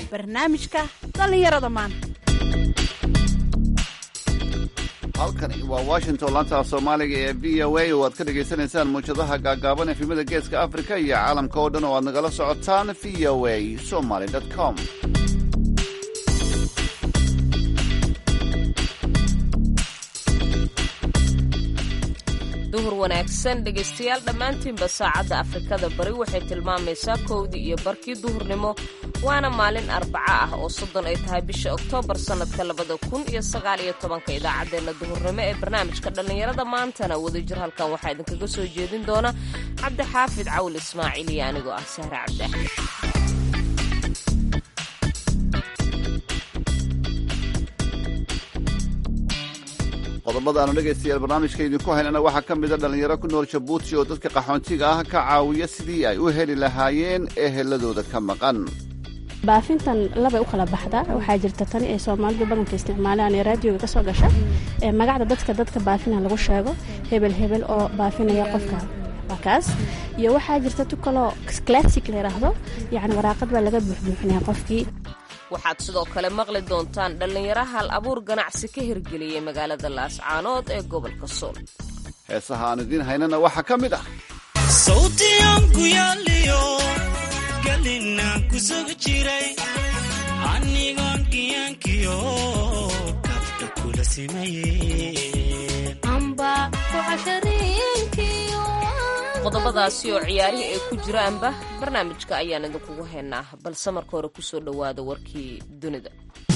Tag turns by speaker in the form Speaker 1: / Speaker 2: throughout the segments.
Speaker 1: barnaamijka dhallinyarada maanta
Speaker 2: halkani waa washington laanta soomaaliga ee v o a oo aad ka dhagaysanaysaan muwjadaha gaagaaban efimada geeska afrika iyo caalamka oo dhan oo aad nagala socotaan v o a somaly com
Speaker 3: duhur wanaagsan dhegaystayaal dhammaantiinba saacadda afrikada bari waxay tilmaamaysaa kowdii iyo barkii duhurnimo waana maalin arbaca ah oo soddon ay tahay bisha oktoobar sannadka labada kun iyo sagaal iyo tobanka idaacaddeenna duhurnimo ee barnaamijka dhallinyarada maantana wadajir halkan waxaa idinkaga soo jeedin doona cabdixaafid cawl ismaaciil iyo anigoo ah sahre cabdi axmed
Speaker 2: qodobada aanu dhegaystayaal barnaamijka idinku haynana waxaa ka mida dhallinyaro ku nool jabuuti oo dadka qaxoontiga ah ka caawiya sidii ay u heli lahaayeen eheladooda ka maqan
Speaker 4: baafintan labay u kala baxdaa waxaa jirta tani ay soomaalidu badanka isticmaalaan ee raadioga ka soo gasha ee magacda dadka dadka baafina lagu sheego hebel hebel oo baafinaya qofka waa kaas iyo waxaa jirta tu kaloo classic la yidhaahdo yacni waraaqad baa laga buuxbuuxinaya qofkii
Speaker 3: waxaad sidoo kale maqli doontaan dhallinyaro hal abuur ganacsi ka hirgeliyey magaalada laascaanood ee gobolka sool
Speaker 2: heesaha aan idiin haynana waxaa ka mid ah
Speaker 5: sawtiyanku yaaliyo galinaan ku sugi jiray anigoon kiyaankiyo kabdha kula
Speaker 3: qodobadaasi oo ciyaarihii ay ku jiraanba barnaamijka ayaan idinkugu haynaa balse marka hore kusoo dhowaada warkii dunida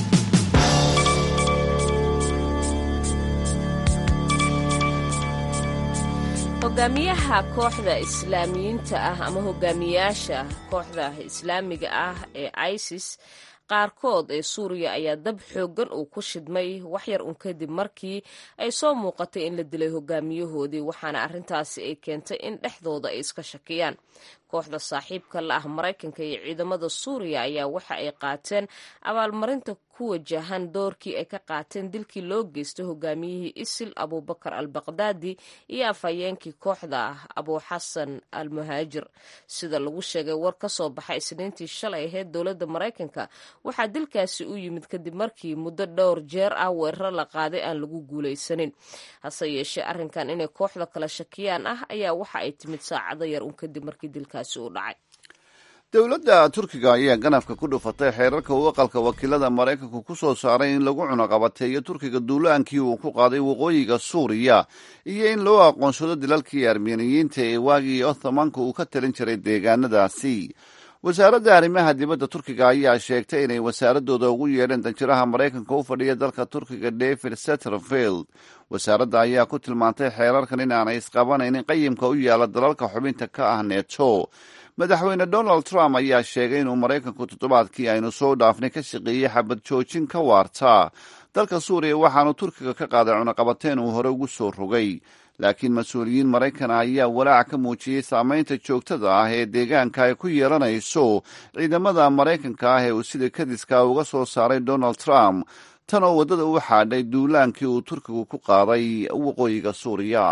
Speaker 3: hogaamiyaha kooxda islaamiyiinta ah ama hogaamiyaasha kooxda islaamiga ah ee isis qaarkood ee suuriya ayaa dab xooggan uu ku shidmay waxyar un kadib markii ay soo muuqatay in la dilay hogaamiyahoodii waxaana arrintaasi ay keentay in dhexdooda ay iska shakiyaan kooxda saaxiibka la ah maraykanka iyo ciidamada suuriya ayaa waxa ay qaateen abaalmarinta ku wajahan doorkii ay ka qaateen dilkii loo geystay hogaamiyihii isil abubakar al baqdaadi iyo afhayeenkii kooxda ah abuuxasan al muhaajir sida lagu sheegay war ka soo baxay isniintii shalay ahayd dowladda maraykanka waxaa dilkaasi u yimid kadib markii muddo dhowr jeer ah weeraro la qaaday aan lagu guulaysanin hase yeeshee arrinkan inay kooxda kala shakiyaan ah ayaa waxa ay timid saacado yar un kadib markii dilkaasi uu dhacay
Speaker 2: dowladda turkiga ayaa ganafka ku dhufatay xeerarka uu aqalka wakiilada maraykanku ku soo saaray in lagu cunaqabateeyo turkiga duulaankii uu ku qaaday waqooyiga suuriya iyo in loo aqoonsado dilalkii armeniyiinta ee waagii othomanka uu ka talin jiray deegaanadaasi wasaaradda arrimaha dibadda turkiga ayaa sheegtay inay wasaaradooda ugu yeedheen danjiraha maraykanka u fadhiya dalka turkiga david setterfield wasaaradda ayaa ku tilmaantay xeerarkan in aanay isqabanaynin qayimka u yaala dalalka xubinta ka ah neto madaxweyne donald trump ayaa sheegay inuu maraykanku toddobaadkii aynu soo dhaafnay ka shaqeeyey xabad joojin ka waarta dalka suuriya waxaanu turkiga ka qaaday cunaqabateen uu hore ugu soo rogay laakiin mas-uuliyiin maraykana ayaa walaac ka muujiyey saameynta joogtada ah ee deegaanka ay ku yeelanayso ciidamada maraykanka ah ee uu sida kadiska uga soo saaray donald trump tan oo waddada u xaadhay duulaankii uu turkigu ku qaaday waqooyiga suuriya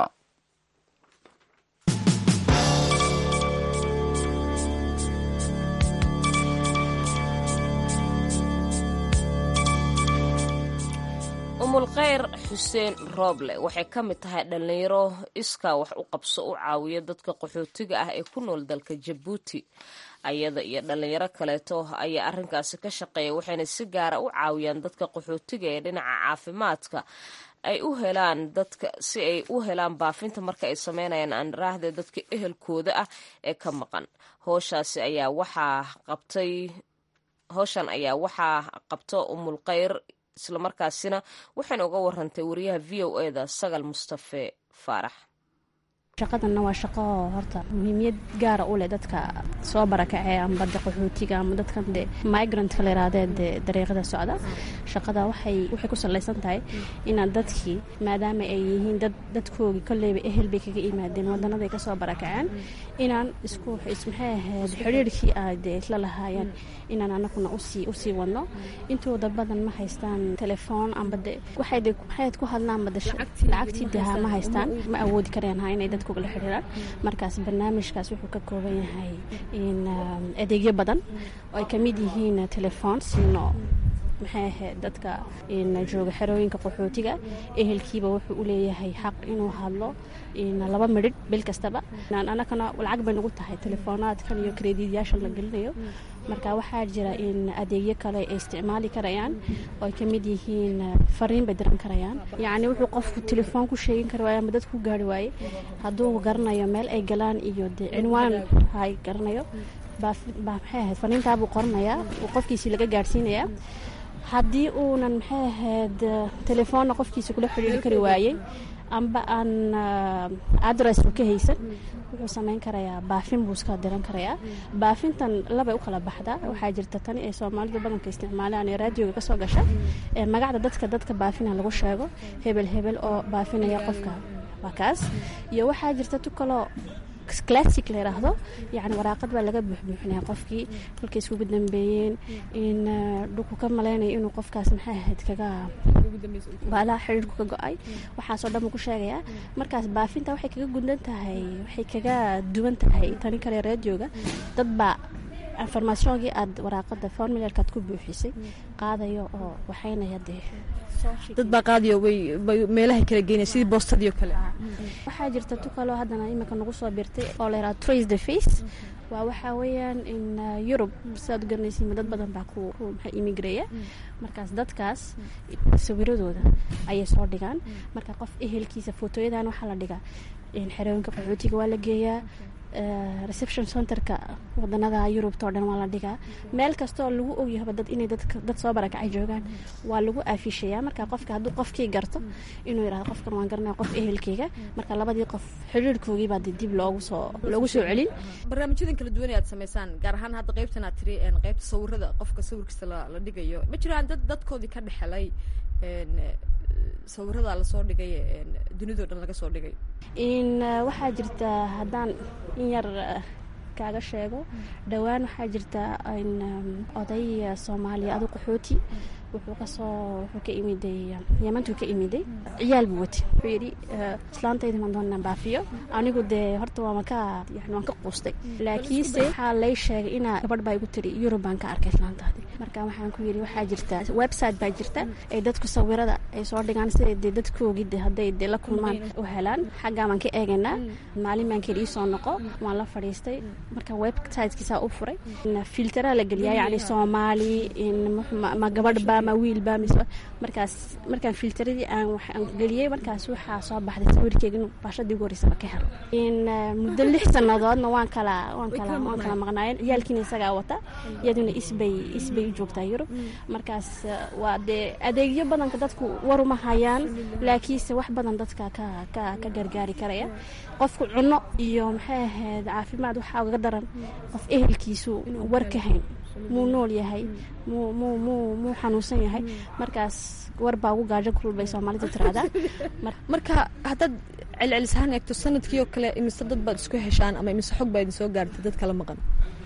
Speaker 3: umulkhayr xuseen rooble waxay ka mid tahay dhallinyaro iskaa wax u qabso u caawiya dadka qaxootiga ah ee ku nool dalka jabuuti ayada iyo dhallinyaro kaleeto ayaa arrinkaasi ka shaqeeya waxayna si gaara u caawiyaan dadka qaxootiga ee dhinaca caafimaadka ay u helaan dadka si ay u helaan baafinta marka ay sameynayaan andaraahde dadka ehelkooda ah ee ka maqan hooshaasi ayaa waxaa qabtay howshan ayaa waxaa qabto umulkhayr islamarkaasina waxayna uga warantay wariyaha v o e da sagal mustafe faarax
Speaker 4: shaqadanna waa shaqo horta muhiimiyad gaara u leh dadka soo barakacee amba de qaxootiga ama dadkan de migrantka la yirahdee dee dariiqada socda shaqada waxay waxay ku salaysan tahay inaan dadkii maadaama ay yihiin dad dadkoogii kolleyba ehel bay kaga yimaadeen wadanaday kasoo barakaceen inaan isku maxay ahayd xidhiirhkii ay dee isla lahaayeen inaan anaguna usii usii wadno intooda badan ma haystaan telefoon amba de waxay de maxay ku hadlaan bada lacagtii dehaa ma haystaan ma awoodi kareen ha inay dadku dadka ugala xiriiraan markaas barnaamijkaas wuxuu ka kooban yahay in adeegyo badan oo ay kamid yihiin telefoon siino maxay ahayd dadka jooga xerooyinka qaxootiga ehelkiiba wuxuu u leeyahay xaq inuu hadlo laba midhidh bil kastaba anakana lacag bay nagu tahay telefoonaadkan iyo krediidyaashan la gelinayo marka waxaa jira in adeegyo kale ay isticmaali karayaan oo ay kamid yihiin fariin bay diran karayaan yacni wuxuu qofku telefoon ku sheegin kara waaye ama dad ku gaari waaye hadduu garanayo meel ay galaan iyo dee cinwaan hay garanayo maxay ahayd fariintaabuu qoranayaa uu qofkiisii laga gaadhsiinayaa haddii uunan maxay ahayd telefoonna qofkiisa kula xidhiiri kari waayey amba aan adress u ka haysan wuxuu samayn karayaa baafin buu iska diran karayaa baafintan labay u kala baxdaa waxaa jirta tani ee soomaalida badanka isticmaalaan ee raadioga kasoo gasha ee magacda dadka dadka baafina lagu sheego hebel hebel oo baafinaya qofka waa kaas iyo waxaa jirta tu kaloo classic la yiraahdo yani waraaqad baa laga buuxbuuxinaya qofkii kolkay iskugu dambeeyeen in dhuku ka malaynayo inuu qofkaas maxay ahayd kaga baalaha xiriirku ka go-ay waxaasoo dhan buu ku sheegayaa markaas baafinta waxay kaga gundan tahay waxay kaga duwan tahay tani kale raadioga dad baa informationkii aad waraaqada formularkaad ku buuxisay qaadayo oo waxaynaya dee
Speaker 6: dad baa qaadiyo way meelaha kala geynaya sidii boostadii oo kale
Speaker 4: waxaa jirta tu kaloo haddana iminka nagu soo birtay oo la yaraha trace the face waa waxaa weeyaan in yurub sidaad u garanaysiin dad badan baa ku maxaa imigreeya markaas dadkaas sawiradooda ayay soo dhigaan marka qof ehelkiisa footooyadan waxaa la dhigaa xerooyinka qaxootiga waa la geeyaa reception centerka wadanada yurubta oo dhan waa la dhigaa meel kastaoo lagu ogyahaba dad inay dad soo barakacay joogaan waa lagu aafishayaa marka qofka hadduu qofkii garto inuu yirahdo qofkan waan garanaya qof ehelkeyga marka labadii qof xiriirkoogii baa dib loogu soo loogu soo celin
Speaker 6: barnaamijyadan kala duwan aad samaysaan gaar ahaan hadda qaybtan aad tiri qaybta sawirada qofka sawirkiisa la dhigayo ma jiraan dad dadkoodii ka dhexelay sawirada lasoo dhigay dunidao dhan laga soo dhigay
Speaker 4: in waxaa jirta haddaan in yar kaaga sheego dhowaan waxaa jirta in oday soomaaliya adu qaxooti wuxuu kasoo wuxuu ka imiday yemantuu ka imiday ciyaal buu watay wuxuu yidhi islaantayda maan doonaan baafiyo anigu dee horta waama ka yani waan ka quustay laakiinse waxaa lay sheegay inaa gabadh baa igu tiri yurub baan ka arkay islaantaadi marka waxaan ku yidhi waxaa jirta website baa jirta ay dadku sawirada ay soo dhigaan siday dee dadkoogii de hadday dee la kulmaan u helaan xaggaa baan ka eegaynaa maalin baan keli iisoo noqo waan la fadhiistay marka websitekiisaa u furay filtera la geliyaa yacni soomaali ma gabadhba ma wiilba mise markaas markaan filteradii aan waxaan geliyey markaas waxaa soo baxday sawirkeega inuu baashadii ugu horreysaba ka helo in muddo lix sannadoodna waan kala waan kala waan kala maqnaayeen ciyaalkiina isagaa wata iyaduna isbay isbay u joogtaa yurub markaas waa dee adeegyo badanka dadku waruma hayaan laakiinse wax badan dadka ka ka ka gargaari karaya qofku cunno iyo maxay ahayd caafimaad waxaa ugaga daran qof ehelkiisu war ka hayn muu nool yahay muu muu muu muu xanuunsan yahay markaas war baa ugu gaajo kulul bay soomaalida tiraahdaa
Speaker 6: marka haddaad celcelishaan eegto sanadkii oo kale imise dad baad isku heshaan ama imise xog baa idin soo gaartay dad kala maqan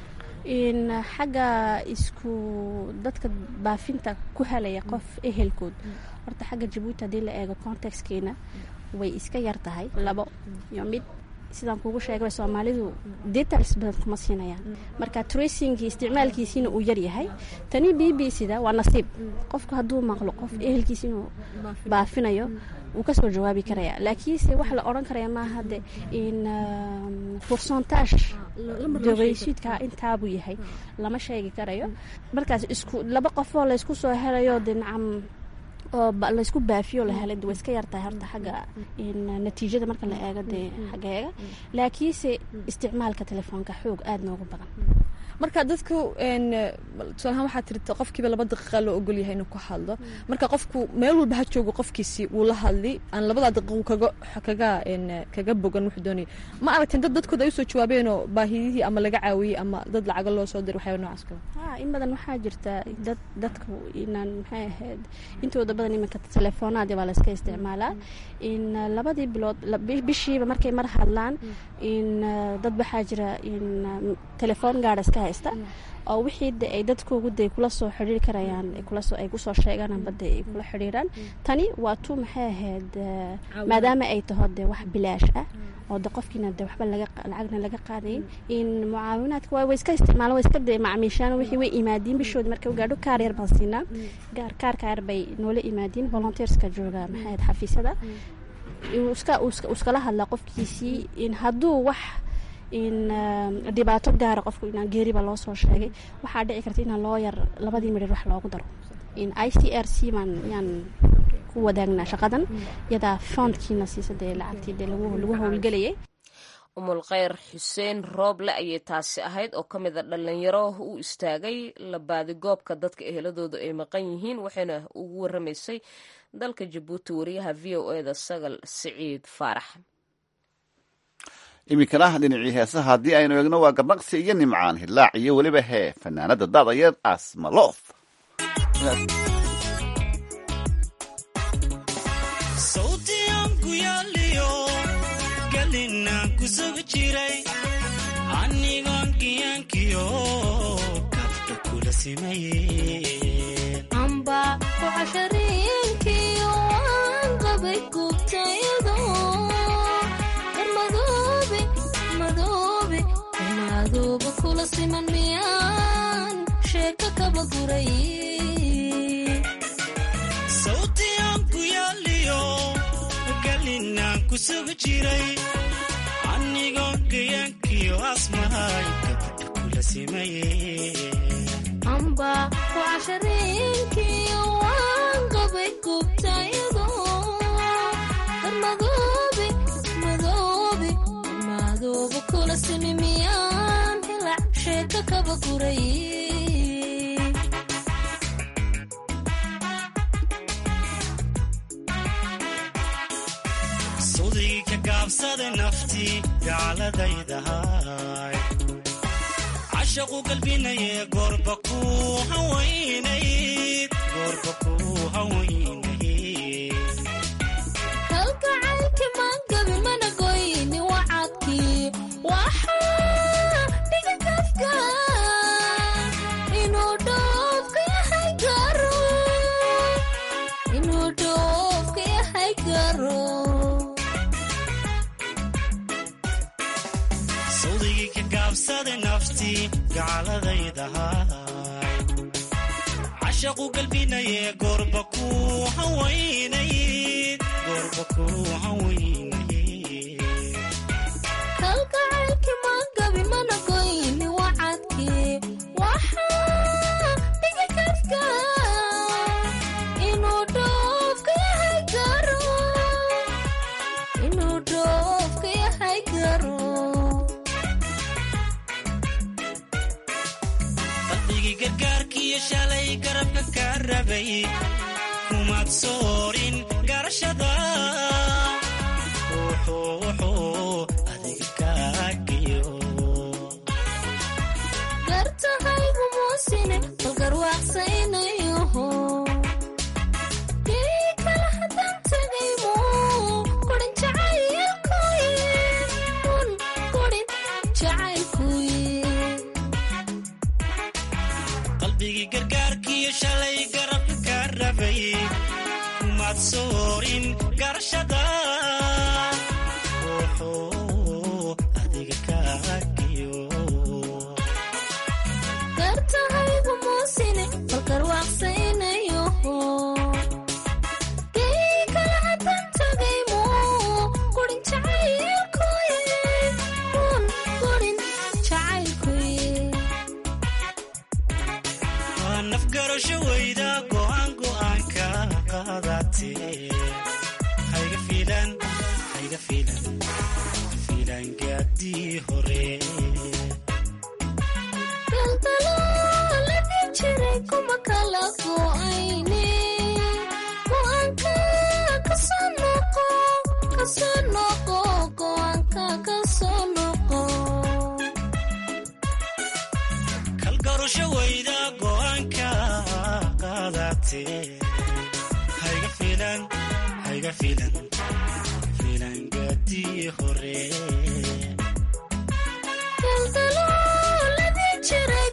Speaker 4: in xagga isku dadka baafinta ku helaya qof ehelkood horta xagga jabuuti haddii la eego contextkeena way iska yar tahay labo iyo mid sidaan kugu sheegay soomaalidu details badan kuma siinayaan marka tracingii isticmaalkiisiina uu yar yahay tani b b cda waa nasiib qofku hadduu maqlo qof ehelkiisa inuu baafinayo wuu kasoo jawaabi karaya laakiinse waxa la odhan karaya maaha de in pourcentage dogeysiidka intaabuu yahay lama sheegi karayo markaas isku laba qofoo laysku soo helayo de nacam oo laysku baafiyo la helay way iska yartahay horta xagga natiijada marka la eego dee xaggeega laakiinse isticmaalka telefoonka xoog aada noogu badan
Speaker 6: marka dadku tusaalahaan waxaa tirta qofkiiba laba daqiiqa loo ogol yahay inuu ku hadlo marka qofku meel walba ha joogo qofkiisi wuu la hadli aan labadaa daqiiqu kaga kaga kaga bogan wuxuu doonaya ma aragteen dad dadkooda ay usoo jawaabeenoo baahidihii ama laga caawiyey ama dad lacaga loo soo diray waxyaaba noocaas kale
Speaker 4: ha in badan waxaa jirta dad dadku inaan maxay ahayd intooda badan iminka teleefoonaadi baa layska isticmaalaa in labadii bilood bishiiba markay mar hadlaan in dad waxaa jira in telefoon gaara iska haysta oo wixii de ay dadkoogu de kula soo xidhiiri karayaan kulasoo ay kusoo sheegaan amba de ay kula xidhiiraan tani waa tu maxay ahayd maadaama ay taho de wax bilaash ah oo de qofkiina de waxba lacagna laga qaadayn in mucaawinaadka waa way iska isticmaalan way iska de macmiishaan wixii way imaadiin bishoodi marka gaadho kaar yar baan siinaa gaar kaarka yar bay noola imaadiin volunteerska jooga maxay ahayd xafiisyada iska iskala hadlaa qofkiisii in hadduu wax in dhibaato gaara qofku inaan geeriba loo soo sheegay waxaa dhici karta inaan loo yar labadii midhir wax loogu daro in i c r c baan yaan ku wadaagnaa shaqadan iyadaa foundkiina siisa dee lacagtii dee lagu howlgelayay
Speaker 3: umul kheyr xuseen rooble ayay taasi ahayd oo ka mid a dhalinyaro u istaagay labaadigoobka dadka eheladooda ay maqan yihiin waxayna ugu waramaysay dalka jabuuti wariyaha v o eda sagal siciid faarax
Speaker 2: iminkana dhinacii heesaha haddii aynu eegno waa garnaqsi iyo nimcaan hillaac iyo weliba hee fanaanada daadayeed asmaloof
Speaker 5: sawtiyan ku yaaliyo galinaan ku sugi jiray anigoon giyaankiyo kabdha kula simayeen
Speaker 7: amba ku cashariinkiyo waan qabay gubtayado madoobe madoobe madooba kula siman miyaan sheeko kaba guray
Speaker 5: sawtiyan ku yaaliyo galinaan ku sugi jiray anigoon giyaankiyo asmahay kabdha kula simayeen
Speaker 7: amba ku cashariinkiyo waan qabay gubtayado madoobe madoobe madooba kula simi miyaan hilac sheeko kaba guray
Speaker 5: sudii ka gaabsada naftii gaaladaydahay cashaqu galbinaye goorba ku hawaynayd goorba ku hawaynayd
Speaker 7: kalgacaylki maangabi mana goyni wacadkii waxaa dhiga kafka inuu dhoofka yahay garo inuu dhoofka yahay garo
Speaker 5: sawdigii ka gaabsada naftii gaaladaydahay cashaqu galbinaye goorba ku hawaynayd goorba ku hawaynayd
Speaker 7: kalgacaylki maangabi mana goyni wacadkii waxaa dhiga kafka inuu dhoofka yahay garo inuu dhoofka yahay garo
Speaker 5: qalbigii gargaarkiiyo shalay garabka ka rabay kumaad soorin garashada wuxuu wuxuu adiga kaagiyo
Speaker 7: gartahaygu muusine balgarwaaqsaynayoho dii kala haddaan tagaymo kurin jacaylkuye un kurin jacaylkuye
Speaker 5: qalbigii gargaarkiiyo shalay garabka ka rabay kumaad soorin garashada wuxuu adiga kaagiyo
Speaker 7: gartahaygu muusine balgarwaaqsaynayoho dii kala haddaan tagaymo kurin jacaylkuye un kurin jacaylkuye
Speaker 5: waa nafgarasho weyda go'aan go'aanka qaadatee hayga fiilan hayga fiilan fiilan gaadii hore
Speaker 7: daldalooladii jiray kuma kala go'ayne go'aanka kasoo noqo kasoo noqo go'aanka kasoo noqo
Speaker 5: kalgarasho weyda go'aanka qaadatee hayga fiilan hayga fiilan fiilan gaadii hore
Speaker 7: daldalooladii jiray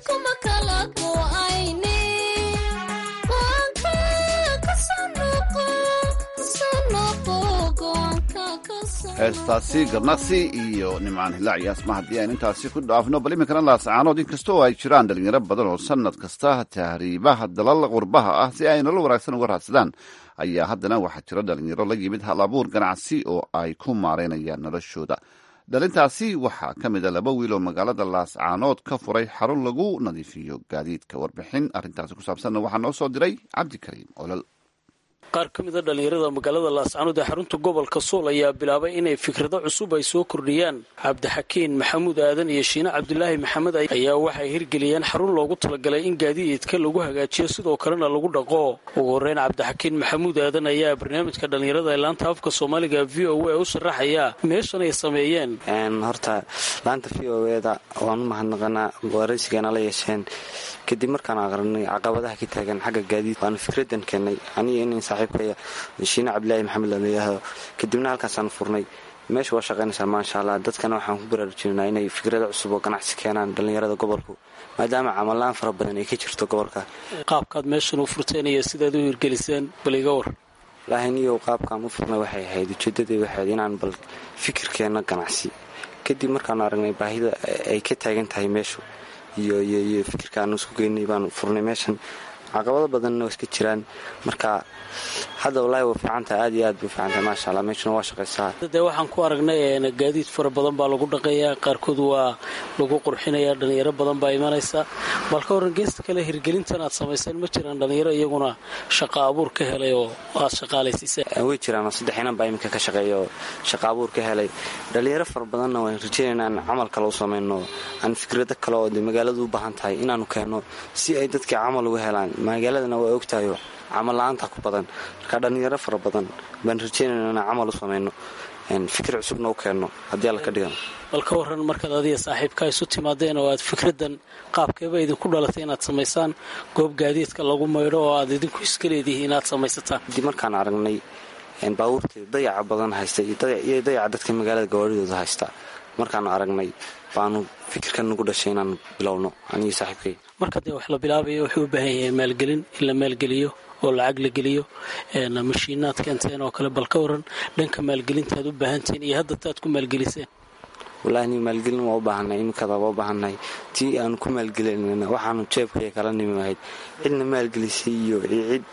Speaker 2: heestaasi garnaqsi iyo nimcaan hilaac iyo asma haddii aan intaasi ku dhaafno bal iminkana laasacaanood inkastoo ay jiraan dhalinyaro badan oo sanad kasta tahriibaha dalal qurbaha ah si ay nolol wanaagsan uga raadsadaan ayaa haddana waxaa jira dhalinyaro la yimid hal abuur ganacsi oo ay ku maareynayaan noloshooda dhalintaasi waxaa ka mid a laba wiil oo magaalada laascaanood ka furay xarun lagu nadiifiyo gaadiidka warbixin arrintaasi ku saabsanna waxaa noo soo diray cabdikariim olol
Speaker 8: qaar ka mid a dhallinyarada magaalada laascaanood ee xarunta gobolka sool ayaa bilaabay inay fikrado cusub ay soo kordhiyaan cabdixakiin maxamuud aadan iyo shiine cabdulaahi maxamed ayaa waxay hirgeliyeen xarun loogu talagalay in gaadiidka lagu hagaajiyo sidoo kalena lagu dhaqo ugu horeyn cabdixakiin maxamuud aadan ayaa barnaamijka dhallinyarada ee laanta afka soomaaliga v o a u sharaxaya meeshan ay sameeyeen
Speaker 9: horta laanta v o eda waan u mahadnaqanaa waraysigaana la yeesheen kadib markaan aqrinay caqabadaha ka taagan xagga gaadiid waanu fikradan keennay aniga inin saaxiibkaya shiine cabdilaahi maxamed lalayaahdo kadibna halkaasaan furnay meesha waa shaqaynaysaa maasha allah dadkana waxaan ku baraarujinanaa inay fikrado cusub oo ganacsi keenaan dhallinyarada gobolku maadaama camalaan fara badan ay ka jirto gobolka
Speaker 8: qaabkaad meeshan u furteen iyo sidaad u hirgeliseen bal iga war
Speaker 9: laahiniyo qaabkaan u furnay waxay ahayd ujeedadii waxayd inaan bal fikirkeenna ganacsi kadib markaanu aragnay baahida ay ka taagan tahay meeshu iyo iyo iyo fikirkaanu isku geynay baanu furnay meeshan caqabado badanna waa iska jiraan marka hadda wallaahi waa fiicantaha aad iyo aad bay fiicantahay maasha allah meeshuna waa shaqaysaa
Speaker 8: dee waxaan ku aragnay gaadiid fara badan baa lagu dhaqayaa qaarkood waa lagu qurxinayaa dhalinyaro badan baa imanaysa bal ka waran geesta kale hirgelintan aad samayseen ma jiraan dhalinyaro iyaguna shaqa abuur ka helay oo aad shaqaalaysiiseen
Speaker 9: way jiraan oo saddex inan baa iminka ka shaqeeya oo shaqa abuur ka helay dhalinyaro fara badanna waan rajeynayna aan camal kale u samayno aan fikrado kale oo de magaaladu u baahan tahay inaanu keenno si ay dadkii camal uga helaan magaaladana waa ogtahayo camal la-aanta ku badan marka dhallinyaro fara badan baan rajeynayna inaan camal u samayno fikir cusubna u keenno haddii alla ka dhigan
Speaker 8: bal ka waran markaad adiga saaxiibkaa isu timaadeen oo aad fikradan qaabkeeba idinku dhalatay inaad samaysaan goob gaadiidka lagu maydho oo aad idinku iska leedihiin inaad samaysataan
Speaker 9: kadib markaan aragnay baabuurteeda dayaca badan haysta iyo dayaca dadka magaalada gawaadhidooda haysta markaanu aragnay baanu fikirkan nagu dhashay inaan bilowno anigii saaxiibkay
Speaker 8: marka dee wax la bilaabayo wuxuu u baahan yahay maalgelin in la maalgeliyo oo lacag la geliyo mashiinaad keenteen oo kale bal ka waran dhanka maalgelintaad u baahantihiin iyo hadda taad ku maalgeliseen
Speaker 9: wallaahi ni maalgelin waa u baahanay iminkada waa u baahannahay tii aanu ku maalgelinayna waxaanu jeebkaya kala nimi ahayd cidna maalgelisay iyo cid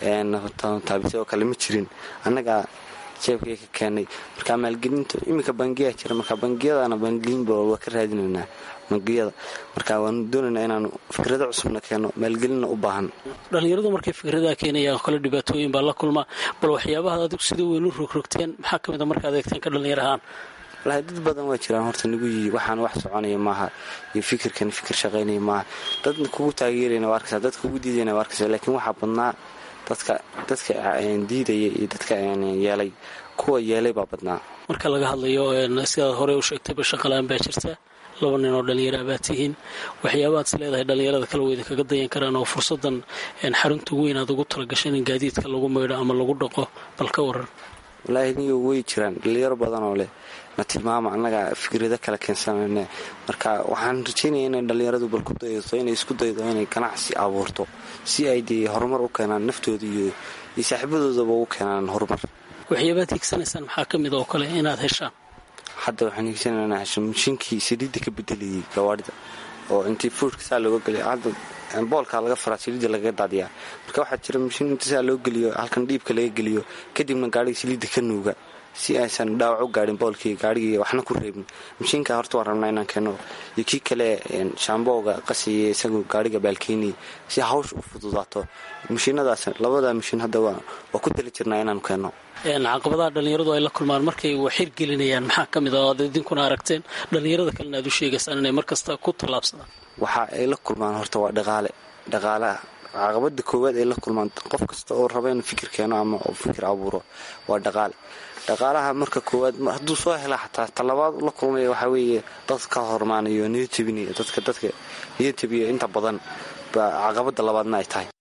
Speaker 9: taabisay oo kale ma jirin annagaa jeebkaya ka keenay marka maalgelinta iminka bangiyaa jira marka bangiyadana maalgelinba waa ka raadinaynaa bangiyada marka waanu doonaynaa inaanu fikrado cusubna keenno maalgelinna u baahan
Speaker 8: dhallinyaradu markay fikradaha keenayaan kale dhibaatooyin baa la kulma bal waxyaabaha adigu sida weyn u rogrogteen maxaa ka mid a markaad eegteen ka dhallinyar ahaan
Speaker 9: wallaahi dad badan waa jiraan horta nagu yihi waxaan wax soconaya maaha iyo fikirkan fikir shaqaynaya maaha dad kugu taageerayna waa arkaysaa dad kugu diidayna waa arkaysaa laakiin waxaa badnaa dadka dadka diidaya iyo dadka yeelay kuwa yeelay baa badnaa
Speaker 8: marka laga hadlayo sidaad horey u sheegtayba shaqalaan baa jirta laba nin oo dhallinyara baad tihiin waxyaabaad is leedahay dhallinyarada kale weyda kaga dayan karaan oo fursadan xarunta weyn aad ugu talagashan in gaadiidka lagu maydho ama lagu dhaqo bal ka waran
Speaker 9: wallaahi niyo way jiraan dhalinyaro badan oo leh na tilmaama annaga fikrado kale keensanayne marka waxaan rajeynaya inay dhallinyaradu bal ku daydato inay isku daydo inay ganacsi abuurto si ay dee horumar u keenaan naftooda iyo iyo saaxiibadoodaba ugu keenaan horumar
Speaker 8: waxyaabaad hiigsanaysaan maxaa ka mid oo kale inaad heshaan
Speaker 9: hadda waxaan hiigsanayna inaan hesho mashiinkii saliidda ka bedelayay gawaadhida oo intii fuudhka saa looga geliya hadda boolkaa laga faraa saliidda lagaga daadiyaa marka waxaa jira mashiin inta saa loo geliyo halkan dhiibka laga geliyo kadibna gaadhiga saliidda ka nuuga si aysan dhaawac u gaadhin boolkii gaadhigii waxna ku reebin mashiinka horta waan rabnaa inaan keeno iyo kii kale shaambooga qasaya isagu gaadhiga baalkeynaya si hawsha u fududaato mashiinadaas labadaa mashiin hadda waa ku tali jirnaa inaanu keenno
Speaker 8: caqabadaha dhallinyaradu ay la kulmaan markay wax hirgelinayaan maxaa ka mid a aad idinkuna aragteen dhallinyarada kalena aad u sheegaysaan inay markasta ku tallaabsadaan
Speaker 9: waxa ay la kulmaan horta waa dhaqaale dhaqaalaha caqabada koowaad ay la kulmaan qof kasta oo raba inuu fikir keeno ama oo fikir abuuro waa dhaqaale dhaqaalaha marka koowaad hadduu soo hela xataa talabaad la kulmaya waxaa weeye dad ka hormaanayo niyad jebinaya dadka dadka niyad jebiya inta badan baa caqabada labaadna ay tahay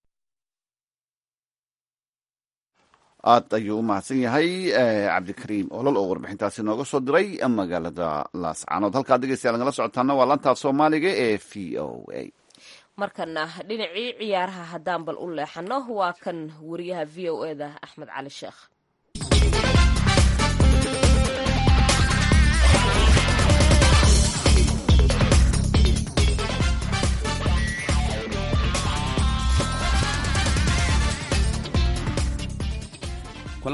Speaker 2: aad ayuu u mahadsan yahay cabdikariim olol oo warbixintaasi nooga soo diray magaalada laascaanood halkaad dhegeystayaal nagala socotaana waa lantaaf soomaaliga ee v o a
Speaker 3: markana dhinacii ciyaaraha haddaan bal u leexano waa kan wariyaha v o eda axmed cali sheekh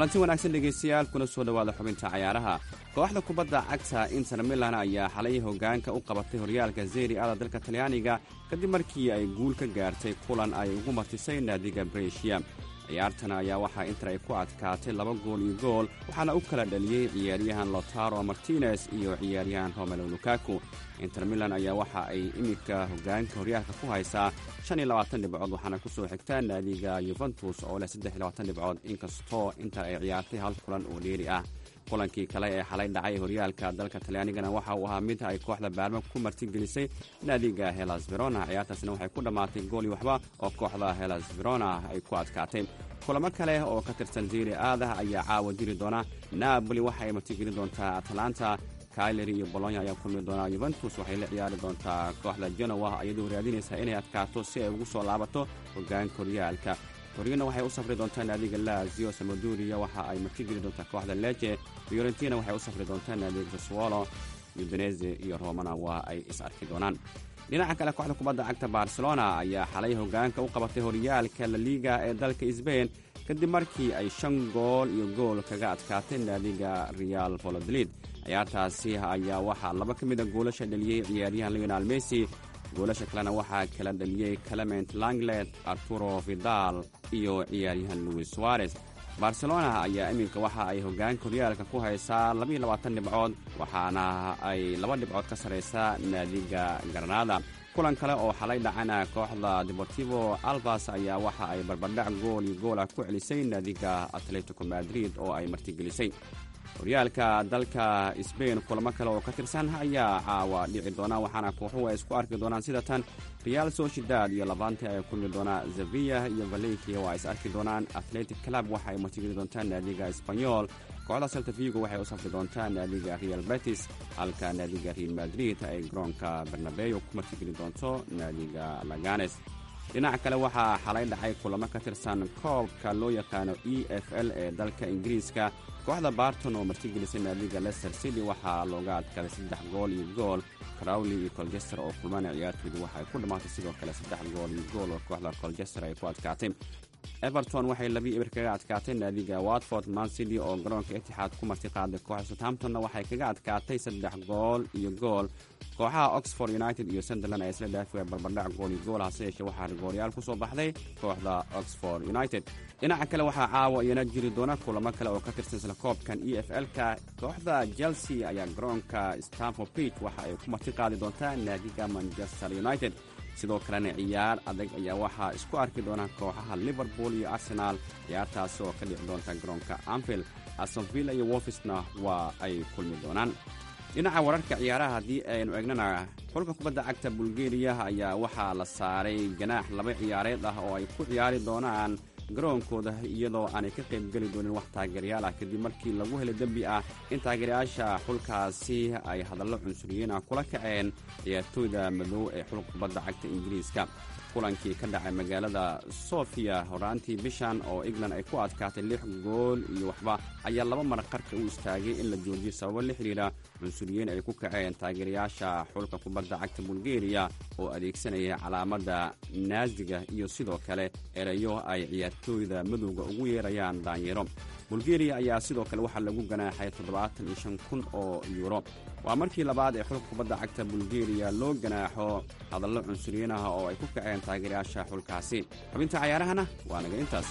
Speaker 10: kulanti wanaagsan dhegaystayaal kuna soo dhowaada xubinta cayaaraha kooxda kubadda cagta inter milan ayaa xalay hoggaanka u qabatay horyaalka zeri ada dalka talyaaniga kadib markii ay guul ka gaartay kulan ay ugu martisay naadiga breshia ciyaartan ayaa waxaa inter ay ku adkaatay laba gool iyo gool waxaana u kala dhaliyey ciyaaryahan lotaro martinez iyo ciyaaryahan romelo lukaku inter milan ayaa waxa ay iminka hoggaanka horyaalka ku haysaa shan iyo labaatan dhibcood waxaana ku soo xigtaa naadiga yuventus oo leh saddex iyo labaatan dhibcood inkastoo inter ay ciyaartay hal kulan oo dheeri ah kulankii kale ee xalay dhacay horyaalka dalka talyaanigana waxa uu ahaa mid ay kooxda baarma ku martigelisay naadiga helas verona ciyaartaasna waxay ku dhammaatay gooli waxba oo kooxda helas verona ay ku adkaatay kulamo kale oo ka tirsan zeri aadah ayaa caawa jiri doona naaboli waxa ay martigelin doontaa atlanta kaileri iyo bolonya ayaa kulmi doonaa yuventus waxay la ciyaari doontaa kooxda genowa iyadoo raadinaysaa inay adkaato si ay ugu soo laabato hoggaanka horyaalka torino waxay u safri doontaa naadiga lazio samaduria waxa ay martigeli doontaa kooxda leje fiorentina waxay u safri doontaa naadiga saswolo udinese iyo romana waa ay is arki doonaan dhinaca kale kooxda kubadda cagta barcelona ayaa xalay hoggaanka u qabatay horyaalka laliga ee dalka sbain kadib markii ay shan gool iyo gool kaga adkaatay naadiga real volodolid ciyaartaasi ayaa waxaa laba ka mid a goolasha dhaliyey ciyaaryahan leonal messi goolasha kalena waxaa kala dhaliyey clement langlet arturo vidal iyo ciyaaryahan louis suarez barcelona ayaa iminka waxa ay hoggaanka horyaalka ku haysaa labaiyo labaatan dhibcood waxaana ay laba dhibcood ka sarraysaa naadiga granada kulan kale oo xalay dhacana kooxda deportivo albas ayaa waxa ay barbardhac gool iyo goolah ku celisay naadiga atletico madrid oo ay martigelisay horyaalka dalka sbain kulamo kale oo ka tirsan ayaa caawa dhici doona waxaana kooxuhu ay isku arki doonaan sida tan real sociedad iyo labante ay kulmi doonaa zavia iyo valencia oo ay is arki doonaan atletic club waxa ay martigeli doontaa naadiga sbanyol kooxda salta vigo waxay u safri doontaa naadiga real betis halka naadiga real madrid ay garoonka barnabeyo ku martigeli doonto naadiga laganes dhinaca kale waxaa xalay dhacay kulamo ka tirsan koobka loo yaqaano e f l ee dalka ingiriiska kooxda barton oo martigelisay naadiga lester city waxaa looga adkaaday saddex gool iyo gool crowley iyo colchester oo kulmana ciyaartoodu waxay ku dhammaatay sidoo kale saddex gool iyo gool oo kooxda colchester ay ku adkaatay everton waxay labii eber kaga adkaatay naadiga watford mancity oo garoonka itixaad ku marti qaaday kooxda southamptonna waxay kaga adkaatay saddex gool iyo gool kooxaha oxford united iyo sunderland ay isla dhaafi barbardhac gool iyo gool hase yeeshee waxaa rigooryaal ku soo baxday kooxda oxford united dhinaca kale waxaa caawa iyana jiri doona kulamo kale oo ka tirsan isla koobkan e f l-ka kooxda chelsea ayaa garoonka stamford bridge waxa ay ku marti qaadi doontaa naadiga manchester united sidoo kalena ciyaar adag ayaa waxaa isku arki doona kooxaha liverpool iyo arsenaal ciyaartaasi oo ka dhici doonta garoonka anfield astonvilla iyo wolfisna waa ay kulmi doonaan dhinaca wararka ciyaaraha haddii aynu eegnana xulka kubadda cagta bulgeriya ayaa waxaa la saaray ganaax laba ciyaareed ah oo ay ku ciyaari doonaan garoonkooda iyadoo aanay ka qaybgeli doonin wax taageerayaal ah kadib markii lagu helay dembi ah in taageerayaasha xulkaasi ay hadallo cunsuriyiin ah kula kaceen ciyaartooyda madow ee xulka kubadda cagta ingiriiska kulankii ka dhacay magaalada sofia horaantii bishan oo england ay ku adkaatay lix gool iyo waxba ayaa laba mar qarka u istaagay in la joojiyo sababo la xidhiira cunsuriyiin ay ku kaceen taageerayaasha xulka kubadda cagta bulgeriya oo adeegsanaya calaamadda naasiga iyo sidoo kale erayo ay ciyaartooyda madowga ugu yeerayaan daanyero bulgeriya ayaa sidoo kale waxaa lagu ganaaxay toddobaatan iyo shan kun oo yuuro waa markii labaad ee xulka kubadda cagta bulgeriya loo ganaaxo hadallo cunsuriyiin ah oo ay ku kaceen taageerayaasha xulkaasi xubinta cayaarahana waa naga intaas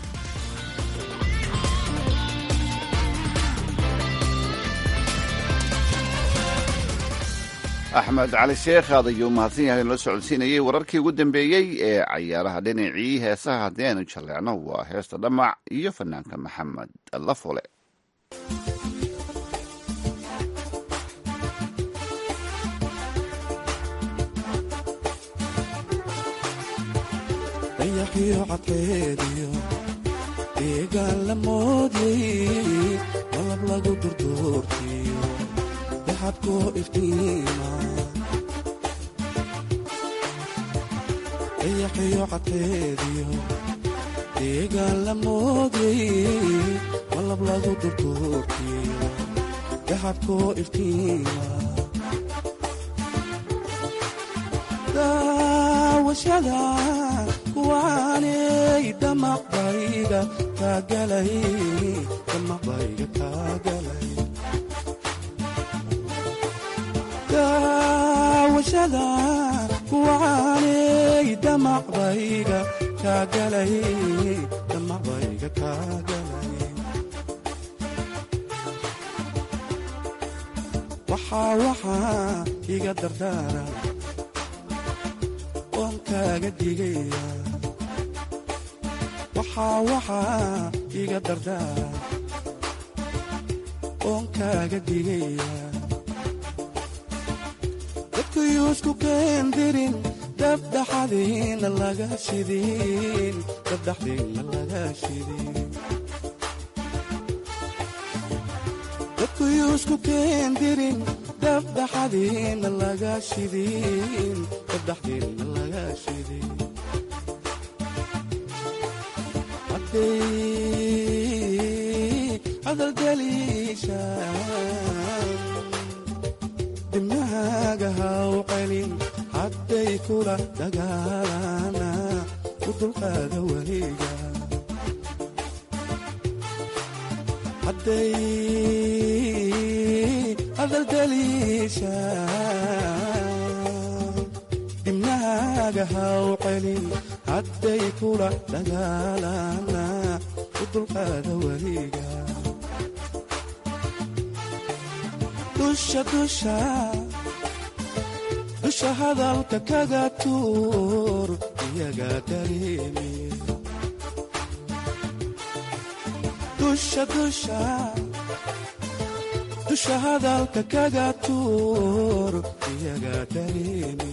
Speaker 2: axmed cali sheekh aad ayuu mahadsan yahay noo socodsiinayey wararkii ugu dambeeyey ee cayaaraha dhinacii heesaha haddii aynu jalleecno waa heesta dhamac iyo fanaanka maxamed lafole
Speaker 11: dayaqiyo cadkeediyo deegaan la moodyay malab lagu durduurtiyo daxadkoo iftiima dayaqiyo cadkeediyo deegaan la moodyay malab lagu durduurtiyo daxadkoo iftiima daawashada kuwaanay damaqbayga kaagalay damaqbayga kaagalay daawashada kuwaanay damaqbayga kaagalay damaqbayga kaagalay waxaa waxaa iga dardaara oon kaaga digaya waxaa waxaa iga dardaara oon kaaga digaya dadkuyuusku keendirin dabdhaxadiina laga shidin dabdhaxdiina laga shidin dadkuyuusku keendirin dabdhaxadiina laga shidin dabdhaxdiina laga shidin hadday hadaldaliishaan dibnahaaga haw celin hadday kula dagaalana u dulqaada weliga hadday hadaldaliishaan dibnahaaga haw celin hadday kula dagaalana u dulqaada weliga dusha dusha dusha hadalka kaga tuur iyaga dareemi dusha dusha dusha hadalka kaga tuur iyaga dareemi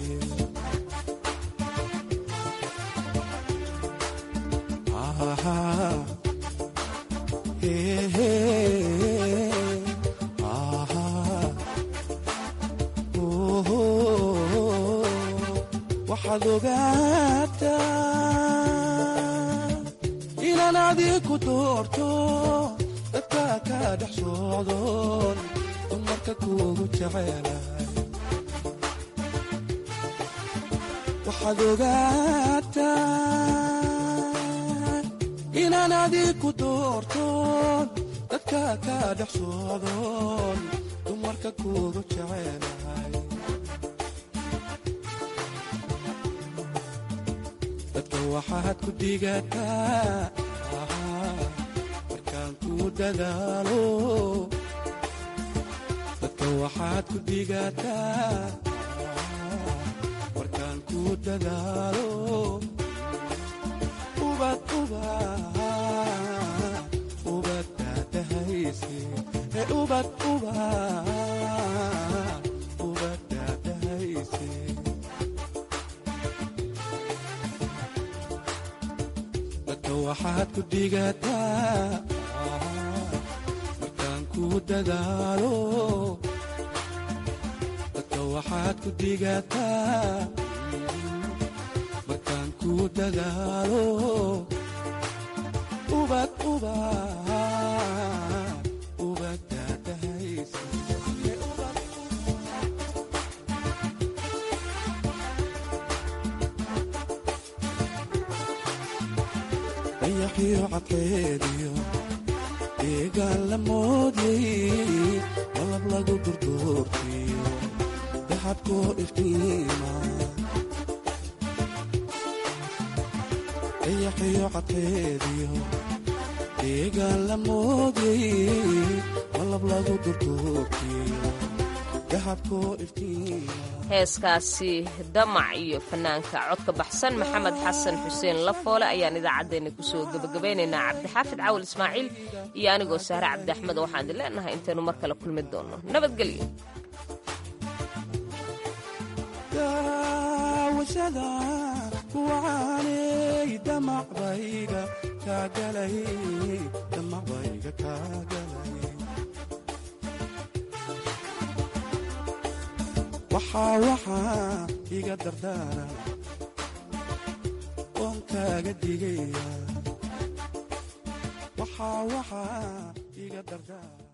Speaker 11: waxaad ogaataa inaan adiku doorto dadka ka dhex socdoon dumarka kuugu jecelahay waxaad ogaataa inaan adiku doortoon dadka ka dhex socdoon dumarka kuugu jecelahay dadka waxaad ku digataa markaan ku dadaalo dadka waxaad ku digataa markaan ku dadaalo ubad ubad ubad daadahayse ee ubad ubad ubad daadahayse dadka waxaad ku digataa markaan ku dadaalo dadka waxaad ku digataa markaan ku dadaalo ubad ubad ubad daadahaysa dayaxiyo cadkeediyo deegaan la moodyay malab lagu durduurtiyo daxabkoo iftiima dayaxiyo cadkeediyo deegaan la moodyay malab lagu durduurtiyo daxabkoo iftiima
Speaker 3: heeskaasi damac iyo fanaanka codka baxsan maxamed xasan xuseen lafoole ayaan idaacaddeenna kusoo gebagabaynaynaa cabdixaafid cawal ismaaciil iyo anigoo sahre cabdi axmed waxaan idin leenahay intaynu mar kale kulmi doonno nabadgelyo
Speaker 11: daawashada kuwaanay damacbayga kaagalay damacbayga kaagalay waxaa waxaa iga dardaara oon kaaga digaya waxaa waxaa iga dardaara